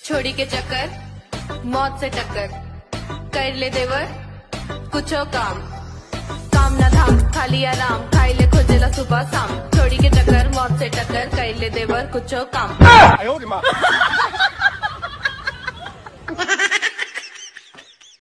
छोड़ी के चक्कर मौत से टक्कर कर ले देवर कुछो काम काम ना धाम खाली आराम खाई ले खोजेला सुबह शाम छोड़ी के चक्कर मौत से टक्कर कर ले देवर कुछो काम 哎呦我的妈！